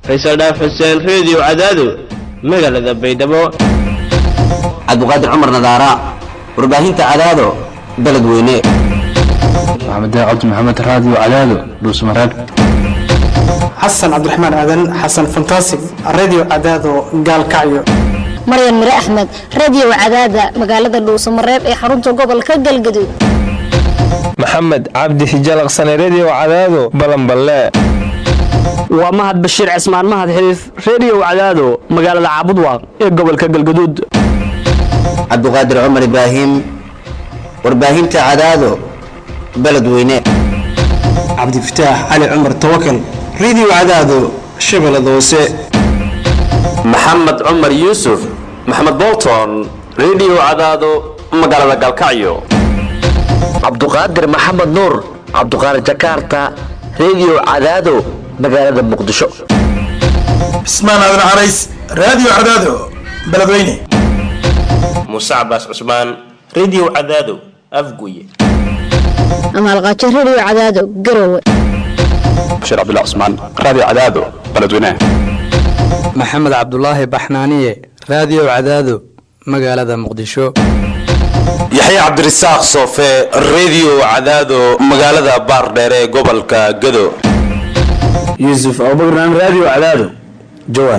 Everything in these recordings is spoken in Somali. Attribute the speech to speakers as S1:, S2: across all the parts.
S1: faysal dhaaf xuseen reediyo cadaado magaalada baydhabo
S2: cabdiqaadir cumar nadaara warbaahinta cadaado beledweyne
S3: maxamed cabdi maxamed raadiyo cadaado dhuusmareeb
S4: xasan cabdiraxmaan aadan xasan fantasig radio cadaado gaalkacyo
S5: maryan mire axmed radio cadaada magaalada dhuusamareeb ee xarunta gobolka galgaduud
S6: maxamed cabdi hijalaqsane redio cadaado balanballe
S7: waa mahad bashiir cismaan mahad xiliif reediyo cadaado magaalada caabudwaaq ee gobolka galgaduud
S2: cabdiqaadir cumar ibraahim warbaahinta cadaado beledweyne
S4: cabdifataax cali cumar tawakal radio cadaado shabeellada hoose
S8: maxamed cumar yuusuf maxamed bolton redio cadaado magaalada galkacyo
S9: cabduqaadir maxamed nuur cabduqaadir jakarta redio cadaado magaalada muqdisho
S10: cismaan aadan carays radio cadaado beledweyne
S11: muuse cabaas cusmaan redio cadaado afguye
S5: amaalqaajo redio cadaado garowe
S3: bashiir cabdullah cusmaan radio cadaado beledweyne
S12: maxamed cabdulaahi baxnaaniye radio cadaado magaalada muqdisho
S8: yaxya cabdirasaaq soofe redio cadaado magaalada baardheere ee gobolka gado
S13: yuusuf abubakran radio cadaado jawaar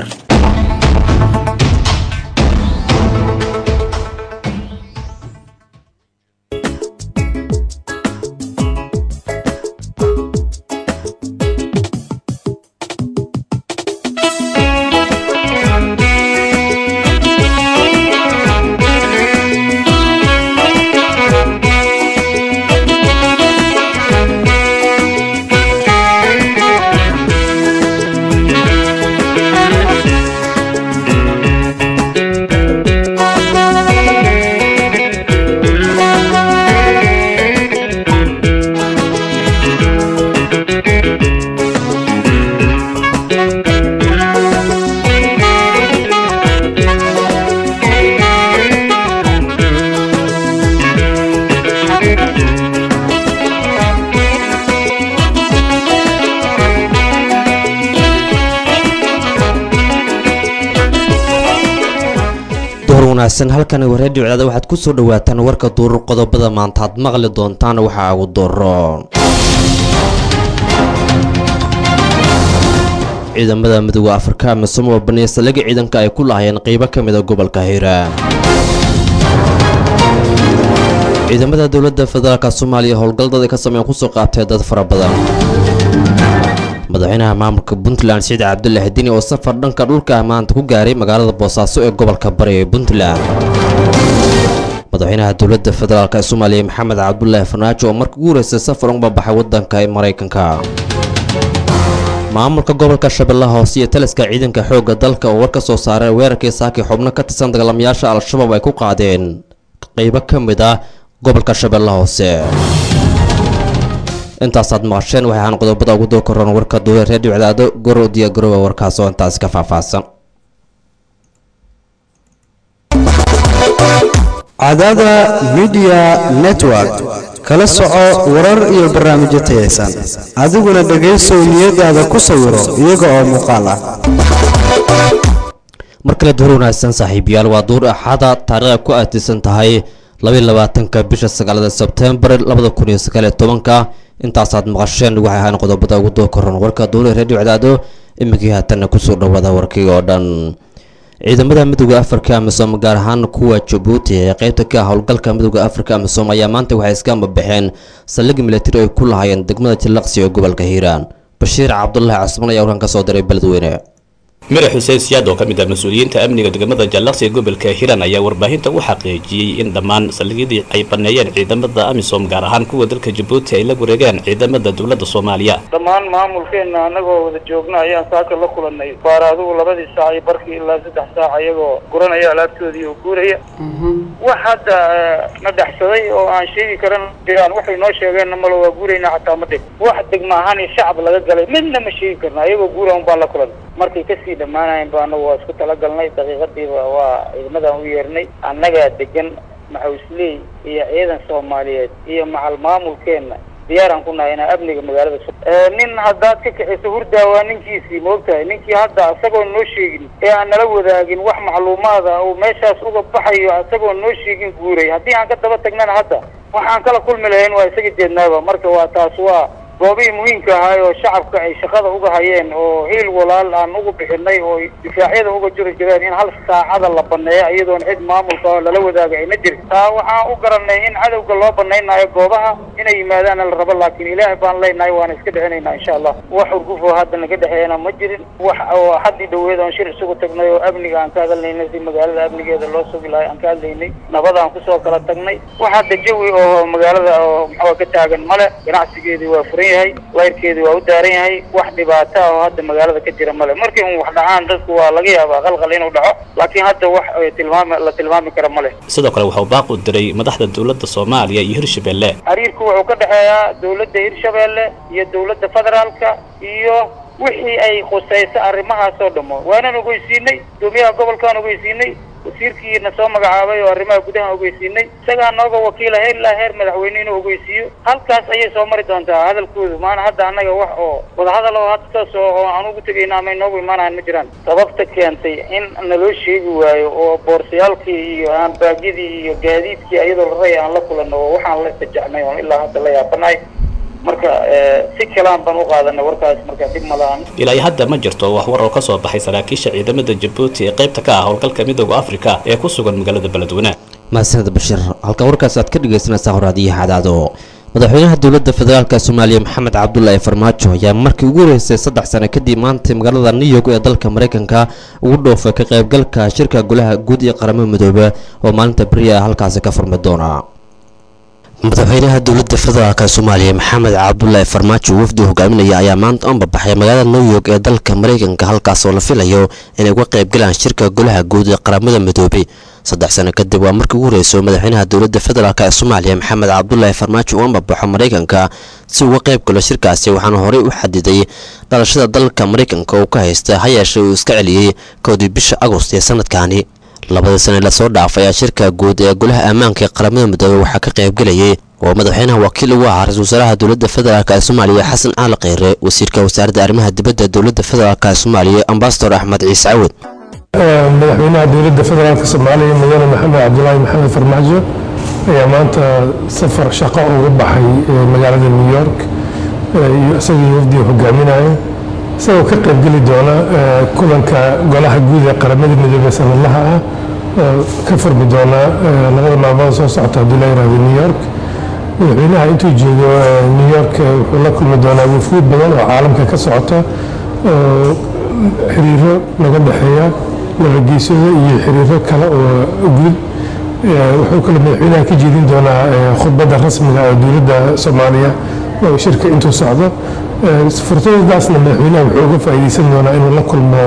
S14: wanaagsan halkan redio cadaada waxaad ku soo dhawaataan warka duurur qodobada maanta aad maqli doontaan waxaa ugu doro ciidamada midooda afrika amisom oo baneeya saldhigga ciidanka ay ku lahayeen qeybo ka mida gobolka hiiraan ciidamada dowladda federaalk soomaaliya howlgalladii ka sameyn kusoo qaabtay dad fara badan madaxweynaha maamulka puntland siciid cabdulaahi dini oo safar dhanka dhulka maanta ku gaaray magaalada boosaaso ee gobolka bari ee puntland madaxweynaha dowladda federaalk ee soomaaliya maxamed cabdulaahi farnaajo oo markii ugu horeysay safar uga baxay wadanka ee maraykanka maamulka gobolka shabeellaha hoose iyo taliska ciidanka xoogga dalka oo war ka soo saaray weerarkii saakii xubno ka tirsan dagaalamayaasha al-shabaab ay ku qaadeen qeybo ka mid ah gobolka shabeellaha hoose intaasaad maqasheen waxay ahaan qodobada ugu doo koran warka duule redio cadaado goro diya garowa warkaas oo intaasi ka faahfaahsan
S15: cadaada midiya network kala soco warar iyo barnaamijyo tayaysan adiguna dhegaysow niyadaada ku sawiro iyaga oo muuqaal ah
S14: mar kale duur wanaagsan saaxiibayaal waa duur axada taariikhda ku aatisan tahay labaatanka bisha sagaalada sebtembar labada kun iyo sagaaliyo tobanka intaasaad maqasheen waxay ahaan qodobada ugu doo koran warka duule redio cadaado iminkii haatanna kusoo dhawaada warkii oo dhan ciidamada midooda afrika amisom gaar ahaan kuwa jabuuti ee qeybta ka ah howlgalka midooda afrika amisom ayaa maanta waxay iska ambabaxeen saldhig milatari ay ku lahaayeen degmada jilaqsi ee gobolka hiiraan bashiir cabdulaahi casman ayaa warkan ka soo diray beledweyne
S11: madax xuseen siyaad oo ka mid ah mas-uuliyiinta amniga degmada jallaqsi ee gobolka hiiraan ayaa warbaahinta u xaqiijiyey in dhammaan saldhigyadii ay baneeyeen ciidamada amisom gaar ahaan kuwa dalka jabuuti ay la wareegeen ciidamada dowladda soomaaliya
S16: dhammaan maamulkeenna annagoo wada joogna ayaan saaka la kulanay baar adugu labadii saac iyo barkii ilaa saddex saac ayagoo guranaya alaabtoodii oo guuraya wax hadda na dhexsaday oo aan sheegi karan jiraan waxay noo sheegeenna malo waa guurayna xataa ma dhig wax degma ahaan iyo shacab laga galay midna ma sheegi karna ayagoo guura un baan la kulanay markay kasii dhammaanayen ba anagu waa isku talagalnay daqiiqadiiba waa ciidamadan u yeernay annagaa degan maxawsley iyo ciidan soomaaliyeed iyo macal maamulkeenna diyaaraan ku nahay inaan amniga magaalada su nin haddaad ka kaxiso hurdaa waa ninkiisii moogtahay ninkii hadda isagoo noo sheegin ee aan nala wadaagin wax macluumaada uu meeshaas uga baxayo isagoo noo sheegin guuray haddii aan ka daba tagnana hadda waxaan kala kulmi lahayn waa isaga jeednaaba marka waa taas waa goobihii muhiimka ahaay oo shacabka ay shaqada uga hayeen oo hiil walaal aan ugu bixinay oo difaacyada uga jiri jireen in hal saacada la baneeyo iyadoon cid maamulka oo lala wadaaga ayna jirin taa waxaan u garanay in cadowga loo banaynayo goobaha inay yimaadaana la rabo laakiin ilaahay baan leenahay waana iska dhicinaynaa insha allah wax urgufoo hadda naga dhexeeyana ma jirin wax oo haddii dhaweed oon shir isugu tagnay oo amniga aan ka hadalnaynay si magaalada amnigeeda loo sugi lahay aan ka hadlaynay nabadaan kusoo kala tagnay wax hadda jawi oo magaalada oo maxaa ka taagan male ganacsigeedii waa furan yahay layrkeedii waa u daaran yahay wax dhibaato ah oo hadda magaalada ka jira male markii un wax dhacaan dadku waa laga yaabaa qalqal inuu dhaco laakiin hadda wax ay tilmaami la tilmaami kara male
S11: sidoo kale wuxuu baaq u diray madaxda dowladda soomaaliya iyo hirshabelle
S16: xiriirku wuxuu ka dhexeeyaa dowladda hirshabeelle iyo dowladda federaalka iyo wixii ay khusayso arrimahaas oo dhamo waanaan ogeysiinay gudoomiyaha gobolkaan ogeysiinay wasiirkiina soo magacaabay oo arrimaha gudaha ogeysiinay isagaa nooga wakiila heer ilaa heer madaxweyne inuu ogeysiiyo halkaas ayay soo mari doontaa hadalkoodu maana hadda annaga wax oo wadahadal oo hadda saas oo oo aan ugu tegayna ama inoogu imaanahan ma jiraan sababta keentay in naloo sheegi waayo oo boorsayaalkii iyo aanbaagyadii iyo gaadiidkii iyadoo la raya aan la kulanno oo waxaan la istajacnay oo ilaa hadda la yaabanahay marka si kalaan baan u qaadanay warkaas marka dib malahan
S11: ilaa iyo hadda ma jirto wax war oo ka soo baxay saraakiisha ciidamada jabuuti ee qaybta ka ah howlgalka midooda afrika ee ku sugan magaalada beledweyne
S14: mahadsaned bashir halka warkaas aad ka dhegaysanaysaa horaadiyaha cadaado madaxweynaha dowladda federaalka soomaaliya maxamed cabdulaahi farmaajo ayaa markii ugu horeysay saddex sano kadib maanta magaalada new york ee dalka maraykanka ugu dhoofay ka qaybgalka shirka golaha guud ee qaramada midoobe oo maalinta beriya halkaasi ka furmi doona madaxweynaha dowladda federaalk soomaaliya maxamed cabdulaahi farmaajo wafdi hogaaminaya ayaa maanta u babaxay magaalada new york ee dalka maraykanka halkaas oo la filayo inay uga qaybgalaan shirka golaha guud ee qaramada midoobay saddex sano kadib waa markii ugu horeyso madaxweynaha dowladda federaalk ee soomaaliya maxamed cabdulaahi farmaajo uu ambabaxo maraykanka si uga qayb galo shirkaasi waxaana horey u xadiday dhalashada dalka maraykanka uu ka haysta ha yeeshee uu iska celiyey kowdii bisha agost ee sanadkaani labadii sane lasoo dhaafay ayaa shirka guud ee golaha ammaanka ee qaramada midoobey waxaa ka qaybgelayay oo madaxweynaha wakiil ugu ahaa ra-isul wasaaraha dowladda federaalk ee soomaaliya xasan caali kheyre wasiirka wasaaradda arrimaha dibadda dowladda federaalk ee soomaaliya ambasador axmed ciise cawad
S17: madaxweynaha dowladda federaalk soomaaliya mudane maxamed cabdulaahi maxamed farmaajo ayaa maanta safar shaqo uga baxay magaalada new york iyo isagii wafdiga hogaaminaya isagoo ka qaybgeli doona kulanka golaha guud ee qaramada midoobey sanadlaha ah oo ka furmi doona labada maalmood soo socota haddii la yirahdo new york madaxweynaha intuu joogo new york wuxuu la kulmi doonaa wufuud badan oo caalamka ka socota oo xiriiro naga dhexeeya nabadgeysyada iyo xiriiro kale oo guud wuxuu kale madaxweynaha ka jeedin doonaa khudbadda rasmiga ee dowladda soomaaliya oo shirka intuu socdo fursadadaasna madaxweynaha wuxuu uga faa'iideysan doonaa inuu la kulmo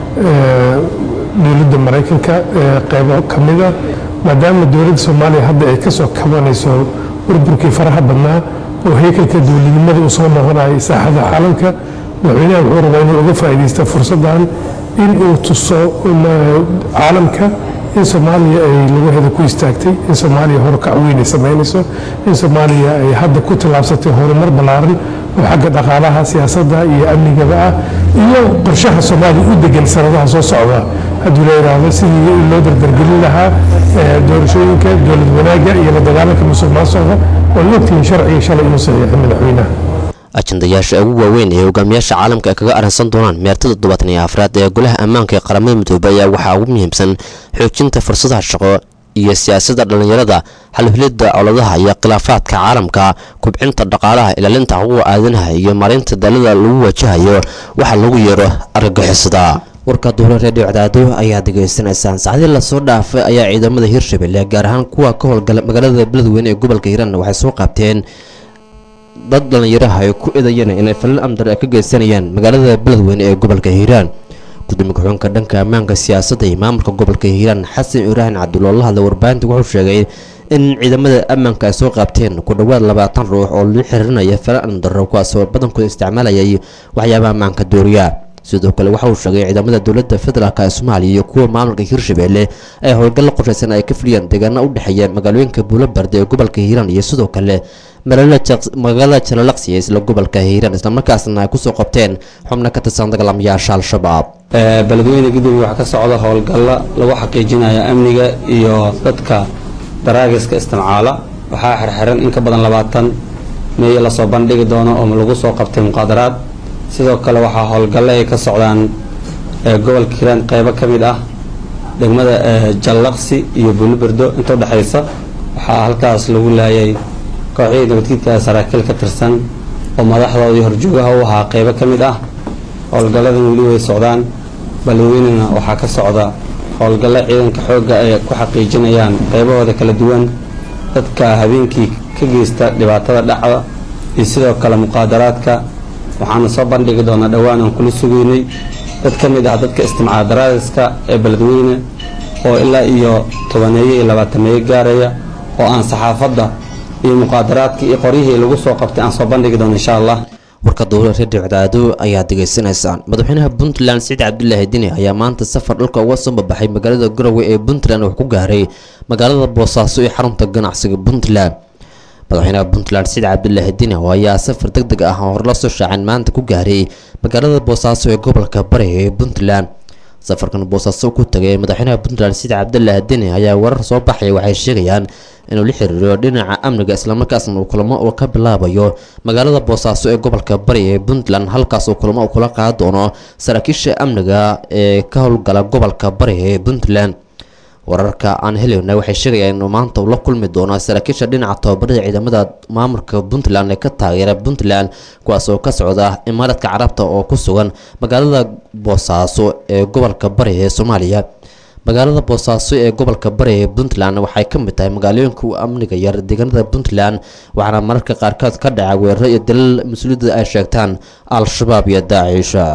S17: dowladda maraykanka qeybo ka mida maadaama dowladda soomaaliya hadda ay kasoo kabanayso burburkii faraha badnaa oo heykalka dowladnimada uu soo noqonayay saaxada caalamka madaxweynaha wuxuu rabaa inuu uga faa'iideysto fursaddan in uu tuso caalamka in soomaaliya ay lugaheeda ku istaagtay in soomaaliya horukac weyn ay samaynayso in soomaaliya ay hadda ku tallaabsatay horumar ballaaran oo xagga dhaqaalaha siyaasadda iyo amnigaba ah iyo qorshaha soomaaliya u degan sanadaha soo socda haddii la yidhaahdo sidii loo dardargelin lahaa doorashooyinka dowlad wanaagga iyo la dagaalanka musuq maasuqa oo logtihiin sharciga shalay inuu saxiixay madaxweynaha
S14: ajandayaasha ugu waaweyn ee hogaamiyaasha caalamka ay kaga arrinsan doonaan meertada toddobaatan iyo afraad ee golaha ammaanka ee qaramada midoobey ayaa waxaa ugu muhiimsan xoojinta fursadaha shaqo iyo siyaasadda dhallinyarada xalfilidda colaadaha iyo khilaafaadka caalamka kubcinta dhaqaalaha ilaalinta xuquuqa aadanaha iyo maareynta dalada lagu wajahayo waxa lagu yeero argagixisada warka duhura reediyo cadaado ayaa degeysanaysaan saacdii lasoo dhaafay ayaa ciidamada hirshabelle gaar ahaan kuwa ka howlgala magaalada beledweyne ee gobolka hiiraan waxay soo qaabteen dad dhallinyaraha ay ku edayeen inay falal amdar ay ka geysanayaan magaalada beledweyne ee gobolka hiiraan gudoomiye ku-xigeenka dhanka ammaanka siyaasadda iyo maamulka gobolka hiiraan xasan ibraahim cabdulla la hadlay warbaahinta wuxuu sheegay in ciidamada ammaanka ay soo qaabteen ku dhowaad labaatan ruux oo loo xihiirinaya falal amdarro kuwaasoo badankooda isticmaalayay waxyaabaha ammaanka dooriya sidoo kale waxa uu sheegay ciidamada dowladda federaalk ee soomaaliya iyo kuwa maamulka hirshabelle ay howlgallo qorshaysan ay ka fuliyeen deegaano u dhexeeya magaalooyinka buulobarde ee gobolka hiiraan iyo sidoo kale magaalada jalalaqsi ee isla gobolka hiiraan islamarkaasna ay kusoo qabteen xubno ka tirsan dagaalamayaasha al-shabaab
S18: beledweyne gudoomiye waxaa ka socda howlgalla lagu xaqiijinayo amniga iyo dadka daraagiska istimcaala waxaa xirxiran in ka badan labaatan meeyo lasoo bandhigi doono oo lagu soo qabtay muqaadaraad sidoo kale waxaa howlgalle ay ka socdaan gobolka hiiraan qeybo ka mid ah degmada jallaqsi iyo buuliberdo inta udhexaysa waxaa halkaas lagu laayay kooxihii nabadgidka saraakiil ka tirsan oo madaxdoodii horjoogaha u ahaa qeybo ka mid ah howlgalladan weli way socdaan beledweynena waxaa ka socda howlgallo ciidanka xoogga ay ku xaqiijinayaan qeybahooda kala duwan dadka habeenkii ka geysta dhibaatada dhacda iyo sidoo kale muqaadaraadka waxaana soo bandhigi doonaa dhowaan aan kula sugeynay dad ka mid ah dadka istimcaal daraadiska ee beledweyne oo ilaa iyo tobaneeye iyo labaatameeye gaaraya oo aan saxaafadda iyo muqaadaraadka iyo qoryihii lagu soo qabtay aan soo bandhigi doono insha allah
S14: warka dowla redio cadaado ayaa degeysanaysaan madaxweynaha puntland siciid cabdulaahi dini ayaa maanta safar dhulka uga soo babaxay magaalada garowe ee puntland wax ku gaaray magaalada boosaaso ee xarunta ganacsiga puntland madaxweynaha puntland siciid cabdulaahi dini oo ayaa safar deg deg ah oo hore la soo shaacin maanta ku gaaray magaalada boosaaso ee gobolka bari ee puntland safarkan boosaaso ku tagay madaxweynaha puntland siciid cabdulaahi dini ayaa warar soo baxaya waxay sheegayaan inuu la xiriiro dhinaca amniga islamarkaasna uu kulamo uu ka bilaabayo magaalada boosaaso ee gobolka bari ee puntland halkaas uu kulamo uu kula qaadi doono saraakiisha amniga ee ka howlgala gobolka bari ee puntland wararka aan helayna waxay sheegayaan inuu maanta uu la kulmi doono saraakiisha dhinaca tababarada ciidamada maamulka puntland ee ka taageera puntland kuwaas oo ka socda imaaradka carabta oo ku sugan magaalada boosaaso ee gobolka bari ee soomaaliya magaalada boosaaso ee gobolka bari ee puntland waxay ka mid tahay magaalooyinka u amniga yar deegaanada puntland waxaana mararka qaarkood ka dhaca weeraro iyo dalal mas-uuliyadda ay sheegtaan al-shabaab iyo daaciisha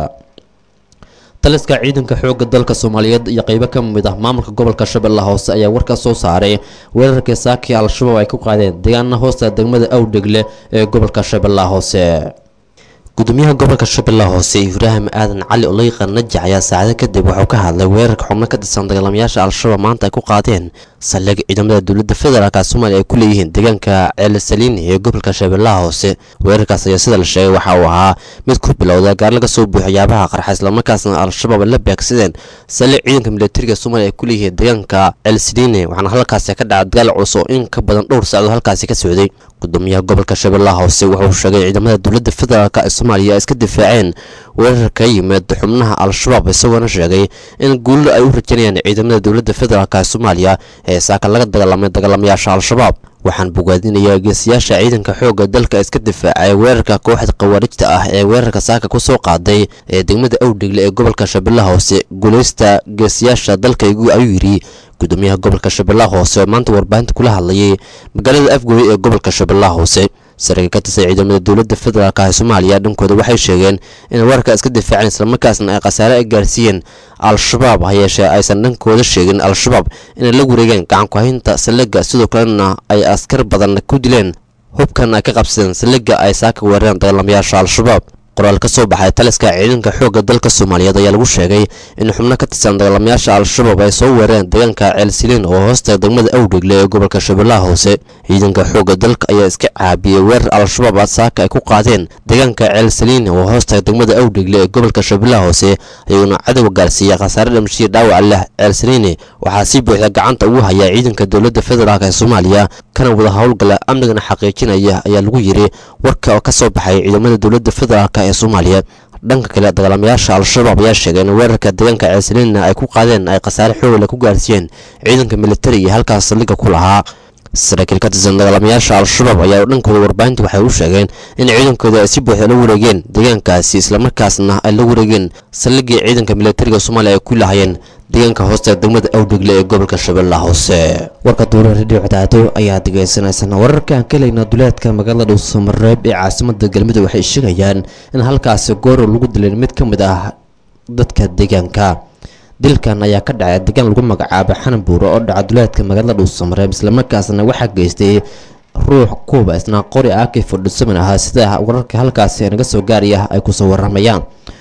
S14: taliska ciidanka xoogga dalka soomaaliyeed iyo qeybo ka mid ah maamulka gobolka shabeelle hoose ayaa warka soo saaray weerarkii saakii al-shabaab ay ku qaadeen deegaana hoosta degmada awdhegle ee gobolka shabeellaha hoose gudoomiyaha gobolka shabeellaha hoose ibraahim aadan cali oleyqa najax ayaa saacado kadib wuxuu ka hadlay weerarka xubno ka tirsan dagaalamayaasha al-shabaab maanta ay ku qaadeen saldhig ciidamada dowladda federaalka soomaaliya ay ku leeyihiin deegaanka ceelasaliini ee gobolka shabeellaha hoose weerarkaas ayaa sida la sheegay waxa uu ahaa mid ku bilowda gaar laga soo buuxo yaabaha qarxa islamarkaasna al-shabaab la beegsadeen saldhig ciidanka militariga soomaaliya ay ku leeyihiin deegaanka ceelasaliini waxaana halkaasi ka dhaca dagaal culus oo in ka badan dhowr saacadood halkaasi ka socday gudoomiyaha gobolka shabeellaha hoose wuxuu sheegay ciidamada dowladda federaalk ee soomaaliya ay iska difaaceen weerar ka yimid xubnaha al-shabaab isagoona sheegay in guulo ay u rajanayaan ciidamada dowladda federaalk ee soomaaliya ee saaka laga dagaalamay dagaalamayaasha al-shabaab waxaan bogaadinayaa geesiyaasha ciidanka xoogga dalka iska difaacay weerarka kooxda khawaarijta ah ee weerarka saaka ku soo qaaday ee degmada awdhegle ee gobolka shabeellaha hoose guulaysta geesiyaasha dalkaygu ayuu yidhi gudoomiyaha gobolka shabeellaha hoose oo maanta warbaahinta kula hadlayay magaalada afgooye ee gobolka shabeellaha hoose saraakiil ka tirsan ciidamada dowladda federaalk ee soomaaliya dhankooda waxay sheegeen in weerarka iska difaaceen islamarkaasna ay khasaare ay gaarsiiyeen al-shabaab ha yeeshee aysan dhankooda sheegin al-shabaab inay la wareegeen gacankuhaynta saldhigga sidoo kalena ay askar badan ku dileen hubkan ay ka qabsadeen saldhigga ay saaka weerareen dagaalamayaasha al-shabaab qoraal ka soo baxay taliska ciidanka xoogga dalka soomaaliyeed ayaa lagu sheegay in xubno ka tirsan dagaalamayaasha al-shabaab ay soo weerareen deegaanka ceelsiliin oo hoosta degmada awdhegle ee gobolka shabeellaha hoose ciidanka xoogga dalka ayaa iska caabiyey weerar al-shabaab saaka ay ku qaadeen deegaanka ceelsiliin oo hoosta degmada awdhegle ee gobolka shabeellaha hoose ayuuna cadowga gaarsiiyey khasaare dhamshiya dhaawac leh ceelsiliini waxaa si buuxda gacanta ugu hayaa ciidanka dowladda federaalk ee soomaaliya kana wada howlgala amnigana xaqiijinaya ayaa lagu yiri warka oo ka soo baxay ciidamada dowladda federaalk ee soomaaliya dhanka kale dagaalamayaasha al-shabaab ayaa sheegay in weerarka deegaanka ceelsaliinna ay ku qaadeen ay khasaare xoogla ku gaarsiiyeen ciidanka militari iyo halkaas saldhigga ku lahaa saraakiil ka tirsan dagaalamayaasha al-shabaab ayaa dhankooda warbaahinta waxay u sheegeen in ciidankooda ay si buuxda la wareegeen deegaankaasi islamarkaasna ay la wareegeen saldhiggii ciidanka militariga soomaaliya ay ku lahayeen deegaanka hoosta degmada awdhegle ee gobolka shabeellaha hoose warka duula radio cadaado ayaa degeysanaysana wararka aan ka helayna duleedka magaalada dhuusamareeb ee caasimada galmudug waxay sheegayaan in halkaasi gooro lagu dilay mid ka mid ah dadka deegaanka dilkan ayaa ka dhacay deegaan lagu magacaabo xanan buuro oo dhaca duleedka magaalada dhuusamareeb islamarkaasna waxaa geystay ruux kuuba isna qori aki fordhisaman ahaa sida wararka halkaasi naga soo gaaraya ay kusoo waramayaan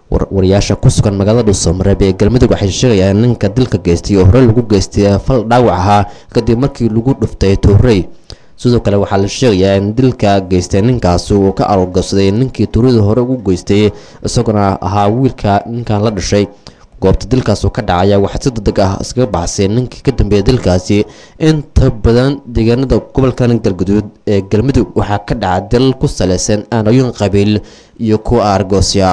S14: wariyaasha ku sugan magaalada dhuusamareeb ee galmudug waxay sheegayaan ninka dilka geystay oo hore lagu geystay fal dhaawac ahaa kadib markii lagu dhuftay tuurey sidoo kale waxaa la sheegayaa in dilka geystay ninkaasi uu ka arorgabsaday ninkii tuurada hore ugu geystay isaguna ahaa wiilka ninkan la dhashay goobta dilkaas ka dhacaya waxaa si degdeg ah iskaga baxsay ninkii ka dambeeya dilkaasi inta badan deegaanada gobolkan galguduud ee galmudug waxaa ka dhaca dil ku saleysan aanooyin qabiil iyo kuwa argoosya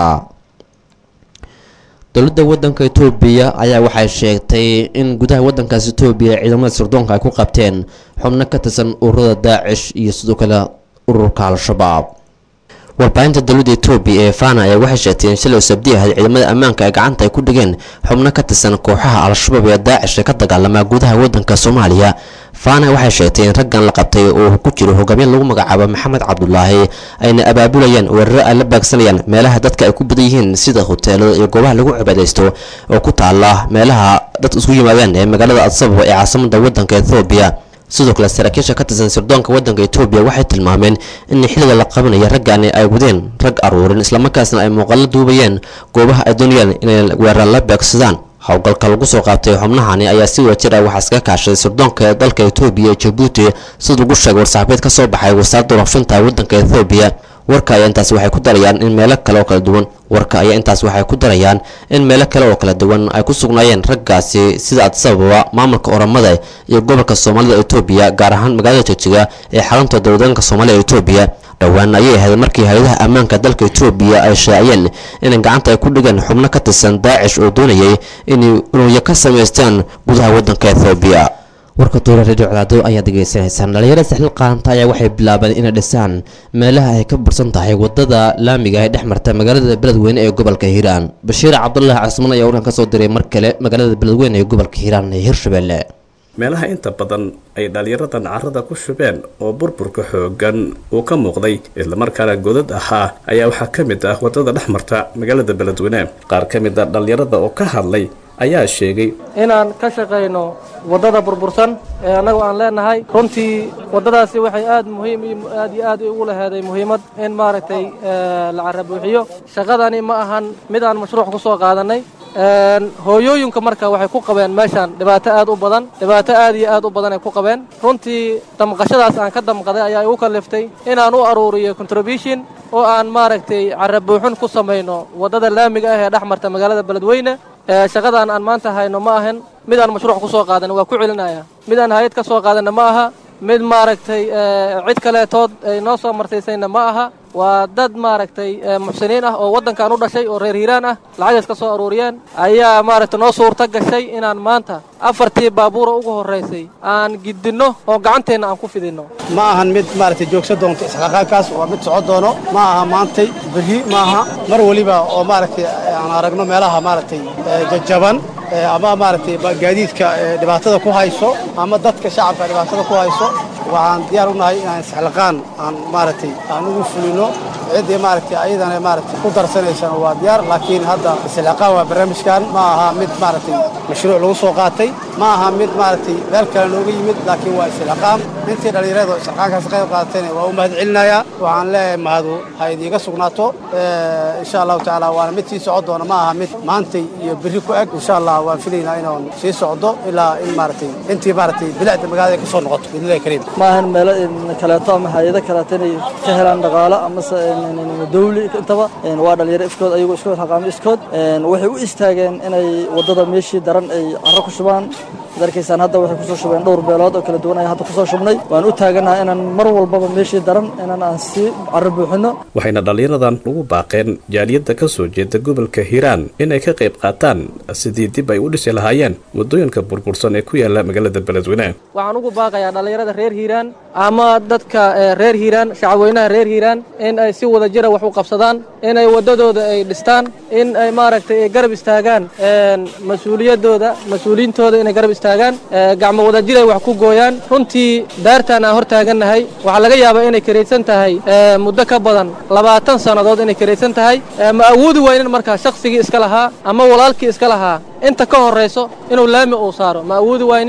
S14: dowladda wadanka etoobiya ayaa waxay sheegtay in gudaha wadankaas etoobiya ciidamada sirdoonka ay ku qabteen xubno ka tirsan ururada daacish iyo sidoo kale ururka al-shabaab warbaahinta dowladda etoobiya ee fana ayaa waxay sheegtay in shalay sabdi ahayd ciidamada ammaanka ay gacanta ay ku dhigeen xubno ka tirsan kooxaha al-shabaab ee daacish ee ka dagaalama gudaha wadanka soomaaliya fana waxay sheegtay in raggan la qabtay oo ku jiro hogaamiye lagu magacaabo maxamed cabdulaahi ayna abaabulayaan weeraro ay la baagsanayaan meelaha dadka ay ku badan yihiin sida hoteelada iyo goobaha lagu cibaadaysto oo ku taala meelaha dadka isku yimaadaan ee magaalada adsababa ee caasimada wadanka ethoobiya sidoo kale saraakiisha ka tirsan sirdoonka wadanka etoobiya waxay tilmaameen in xilliga la qabanaya raggaani ay wadeen rag aruurin islamarkaasna ay muuqalo duubayeen goobaha ay doonayaan inay weerar la beegsadaan howlgalka lagu soo qaabtay xubnahani ayaa si wadajir ah waxaa iskaga kaashaday sirdoonka dalka etoobiya ee jabuuti sida lagu sheegay war-saxaabeed ka soo baxay wasaaradda warfinta wadanka ethoobiya warka ayaa intaas waxay ku darayaan in meelo kale oo kala duwan warka ayaa intaas waxay ku darayaan in meelo kale oo kala duwan ay ku sugnaayeen raggaasi sida adsababa maamulka oramada iyo gobolka soomaalida etoobiya gaar ahaan magaalada joojiga ee xarunta dowladanka soomaalida etoobiya dhowaan ayay ahayd markii hay-adaha ammaanka dalka etoobiya ay shaaciyeen inay gacanta ay ku dhigeen xubno ka tirsan daacish oo doonayay inay unuya ka samaystaan gudaha wadanka ethoobiya warka duula radio cadaado ayaa degeysanaysaan dhalinyarada saxil qaanta ayaa waxay bilaabeen inay dhisaan meelaha ay ka bursan tahay wadada laamiga ee dhex marta magaalada beledweyne ee gobolka hiiraan bashiir cabdulaahi casman ayaa warkan kasoo diray mar kale magaalada beledweyne ee gobolka hiiraan ee hirshabelle
S11: meelaha inta badan ay dhallinyaradan carrada ku shubeen oo burburka xooggan uu ka muuqday islamarkaana godad ahaa ayaa waxaa ka mid ah waddada dhex marta magaalada beledweyne qaar ka mid a dhallinyarada oo ka hadlay ayaa sheegay
S19: inaan ka shaqayno waddada burbursan ee annagu aan leenahay runtii waddadaasi waxay aad muhiim aad iyo aad ugu laheeday muhiimad in maaragtay la carabuuxiyo shaqadani ma ahan mid aan mashruuc ku soo qaadannay hooyooyinka marka waxay ku qabeen meeshaan dhibaato aad u badan dhibaato aad iyo aad u badan ay ku qabeen runtii damqashadaas aan ka damqaday ayaa igu kalliftay inaan u aruuriyo contribution oo aan maaragtay carabuuxin ku samayno waddada laamiga ah ee dhex marta magaalada beledweyne shaqadan aan maanta hayno ma ahan mid aan mashruuc ku soo qaadan waa ku celinaya mid aan hay-ad ka soo qaadanna ma aha mid maaragtay cid kaleetood ay noo soo martaysayna ma aha waa dad maaragtay muxsiniin ah oo waddankan u dhashay oo reer hiiraan ah lacagays ka soo aruuriyeen ayaa maaragtay noo suurto gashay inaan maanta afartii baabuura ugu horraysay aan gidinno oo gacanteenna aan ku fidinno
S20: ma ahan mid maaragtay joogso doonto isxaqaaqaankaas waa mid soco doono ma aha maantay berri ma aha mar weliba oo maaragtay aan aragno meelaha maaragtay jajaban ama maaragtay gaadiidka dhibaatada ku hayso ama dadka shacabka dhibaatada ku hayso waxaan diyaar u nahay inaan isxilqaan aan maaragtay aan ugu fulino ciddii maaragtay ayadana maaragtay ku darsanaysana waa diyaar laakiin hadda isxilqaan waa barnaamijkan ma aha mid maaragtay mashruuc lagu soo qaatay ma aha mid maaragtay meel kale nooga yimid laakiin waa isxilqaan intii dhallinyarada isxilqaankaas qayb qaadatayna waa u mahad celinayaa waxaan leeyahay mahadu ha idiiga sugnaato insha allahu tacaala waana mid sii socon doona ma aha mid maantay iyo berri ku eg insha allah waan filaynaa inaan sii socdo ilaa in maaragtay intii maaragtay bilicda magaalada ka soo noqoto biidnillahi kariim
S19: ma ahan meelo kaleeto ama hay-ado kaleeto inay ka helaan dhaqaalo amase dawli intaba waa dhalinyaro iskood ayagoo iskood haqaamo iskood waxay u istaageen inay waddada meeshii daran ay carro ku shubaan ad arkaysaan hadda waxay kusoo shubeen dhowr beelood oo kala duwan ayaan hadda kusoo shubnay waan u taaganaha inaan mar walbaba meeshii daran inaan aan sii carro buuxino
S11: waxayna dhallinyaradan ugu baaqeen jaaliyadda ka soo jeeda gobolka hiiraan inay ka qayb qaataan sidii dib ay u dhisi lahaayeen waddooyinka burbursan ee ku yaala magaalada beledweyne
S19: waxaan ugu baaqayaa dhallinyarada reer hiiraan ama dadka reer hiiraan shacabweynaha reer hiiraan in ay si wada jira wax u qabsadaan inay waddadooda ay dhistaan in ay maaragtay ay garab istaagaan mas-uuliyadooda mas-uuliyiintooda inay garab istaagaan gacmo wadajir ay wax ku gooyaan runtii daartaan aan hor taagannahay waxaa laga yaabaa inay karaysan tahay muddo ka badan labaatan sannadood inay karaysan tahay ma awoodi waynin markaa shakhsigii iska lahaa ama walaalkii iska lahaa inta ka horrayso inuu laami uu saaro ma awoodi waynin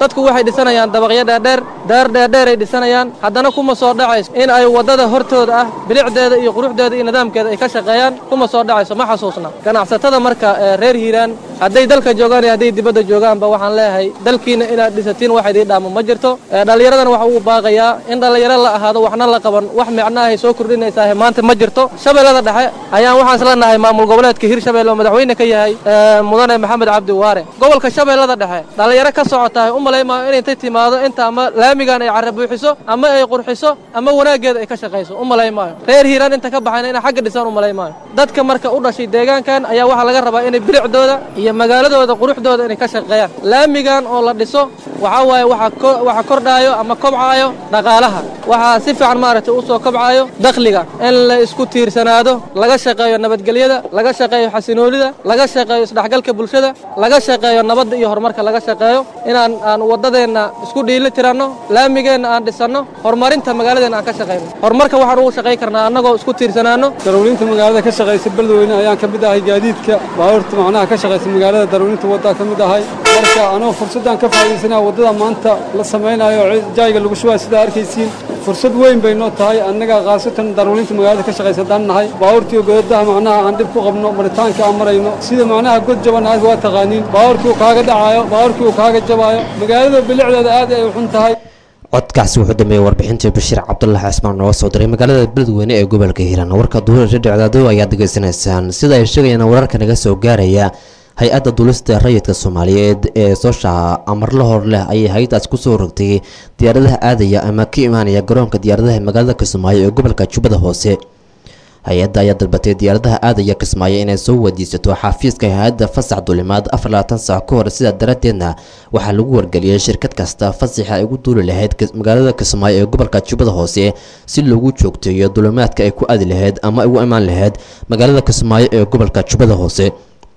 S19: dadku waxay dhisanayaan dabaqyo dheerdheer daar dheerdheer ay dhisanayaan haddana kuma soo dhacayso in ay waddada hortooda ah bilicdeeda iyo quruxdeeda iyo nidaamkeeda ay ka shaqeeyaan kuma soo dhacayso ma xasuusna ganacsatada marka ee reer hiiraan hadday dalka joogaan iyo hadday dibadda joogaanba waxaan leeyahay dalkiina inaad dhisatiin wax idiin dhaamo ma jirto Ee, dhallinyaradana waxa uu baaqayaa in dhallinyaro la ahaado waxna la qaban wax micnaahay soo kordhinaysaa maanta ma jirto shabeellada dhexe ayaan waxaan isla nahay maamul goboleedka hirshabelle oo madaxweyne ka yahay ee, mudane maxamed cabdi waare gobolka shabeellada dhexe dhallinyaro ka socotahay u malaymayo in intay timaado inta ama laamigan ay carra buuxiso ama ay qurxiso ama wanaaggeeda ay ka shaqayso u malaymayo reer hiiraan inta ka baxayna inay xagga dhisaan u malaymayo dadka marka u dhashay deegaankan ayaa waxaa laga rabaa inay bilicdooda iyo magaaladooda quruxdooda inay ka shaqeeyaan laamigan oo la dhiso waxaa waaye waxaa ko- waxaa kordhaayo ama kobcaayo dhaqaalaha waxaa si fiican maaragtay u soo kobcaayo dakhliga in la isku tiirsanaado laga shaqeeyo nabadgelyada laga shaqeeyo xasinoolida laga shaqeeyo isdhexgalka bulshada laga shaqeeyo nabadda iyo horumarka laga shaqeeyo inaan aan waddadeenna isku dhiili tiranno laamigeenna aan dhisanno horumarinta magaaladeenna aan ka shaqeyno horumarka waxaan ugu shaqayn karnaa annagoo isku tiirsanaano
S21: darawliinta magaalada ka shaqaysa beledweyne ayaan ka mid ahay gaadiidka baabuurta macnaha ka shaqaysa magaalada darawliinta waddaa ka mid ahay marka anoo fursaddan ka faa'iidaysanaa waddada maanta la samaynayo oo jaayga lagu shubaa sidaa arkaysiin fursad weyn bay noo tahay annaga khaasatan darawliinta magaalada ka shaqaysa haddaan nahay baabuurtii godadaha macnaha aan dhib ku qabno maritaanka aan marayno sida macnaha god jaban aad waa taqaaniin baabuurkii uu kaaga dhacayo baabuurkii uu kaaga jabaayo magaalada bilicdeeda aad ay u xun tahay
S14: codkaasi wuxuu dambeeyey warbixintii bashiir cabdulahi cismaan nooga soo diray magaalada beledweyne ee gobolka hiiraan warka duhur dhicdaado ayaad degeysanaysaan sida ay sheegayaan wararka naga soo gaaraya hay-adda dulista rayidka soomaaliyeed ee soosha amarla hor leh ayay hay-adaas kusoo rogtay diyaaradaha aadaya ama ka imaanaya garoonka diyaaradaha magaalada kismaayo ee gobolka jubbada hoose hay-adda ayaa dalbatay diyaaradaha aadaya kismaayo inay soo wadiisato xafiiska hay-adda fasax dulimaad afar labaatan saac ka hor sidaa daraaddeedna waxaa lagu wargeliyey shirkad kasta fasaxa ay ugu duuli lahayd kis- magaalada kismaayo ee gobolka jubbada hoose si loogu joogteeyo dulimaadka ay ku aadi lahayd ama ay ugu imaan lahayd magaalada kismaayo ee gobolka jubbada hoose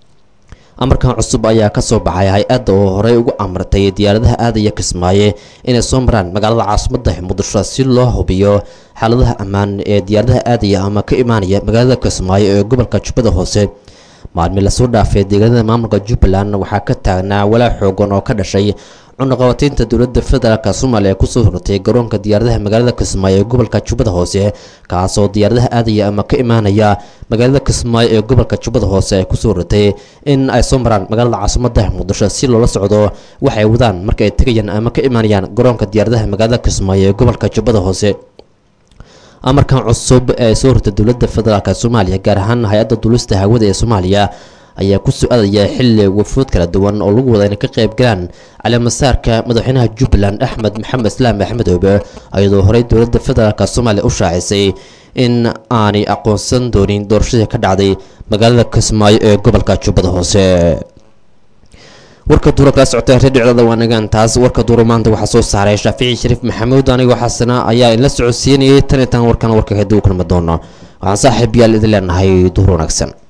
S14: amarkan cusub ayaa ka soo baxay hay-adda oo horey ugu amartay diyaaradaha aadaya kismaaye inay soo maraan magaalada caasimadda muqdisho si loo hubiyo xaaladaha ammaan ee diyaaradaha aadaya ama ka imaanaya magaalada kismaayo ee gobolka jubbada hoose maalmi lasoo dhaafay deegaanada maamulka jubbaland waxaa ka taagnaa walaa xoogan oo ka dhashay cunaqabataynta dowladda federaalk soomaaliya ee kusoo hortay garoonka diyaaradaha magaalada kismaayo ee gobolka jubbada hoose kaasoo diyaaradaha aadaya ama ka imaanaya magaalada kismaayo ee gobolka jubbada hoose ay kusoo hortay in ay soo maraan magaalada caasimadda muqdisho si loola socdo waxay wadaan marka ay tegayaan ama ka imaanayaan garoonka diyaaradaha magaalada kismaayo ee gobolka jubbada hoose amarkan cusub ee soo hortay dowladda federaalk soomaaliya gaar ahaan hay-adda dulista hawada ee soomaaliya ayaa ku su-aadaya xilli wafuud kala duwan oo lagu wada inay ka qayb galaan caleemasaarka madaxweynaha jubbaland axmed maxamed islaam axmed oobe iyadoo horey dowladda federaalk soomaaliya u shaacisay in aanay aqoonsan doonin doorashadii ka dhacday magaalada kismaayo ee gobolka jubbada hoose warka duura kala socotay redhicdada waanagaan taas warka duura maanta waxaa soo saaray shaafici shariif maxamuud anigoo xasana ayaa inla socodsiinayay tan iyo tan warkan warka kadib u kulmi doono waxaan saaxiib yaal idin leenahay duhur wanaagsan